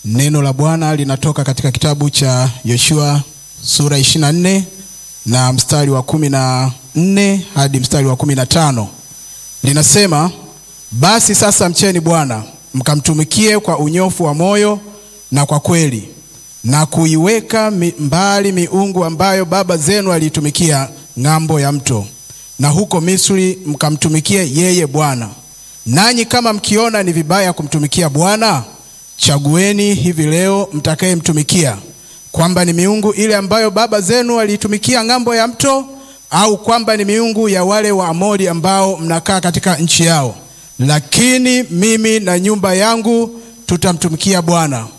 Neno la Bwana linatoka katika kitabu cha Yoshua sura 24 na mstari wa kumi na nne hadi mstari wa kumi na tano linasema, basi sasa mcheni Bwana mkamtumikie kwa unyofu wa moyo na kwa kweli, na kuiweka mi, mbali miungu ambayo baba zenu aliitumikia ng'ambo ya mto, na huko Misri mkamtumikie yeye Bwana. Nanyi kama mkiona ni vibaya kumtumikia Bwana, chagueni hivi leo mtakayemtumikia, kwamba ni miungu ile ambayo baba zenu waliitumikia ng'ambo ya mto, au kwamba ni miungu ya wale wa Amori ambao mnakaa katika nchi yao. Lakini mimi na nyumba yangu tutamtumikia Bwana.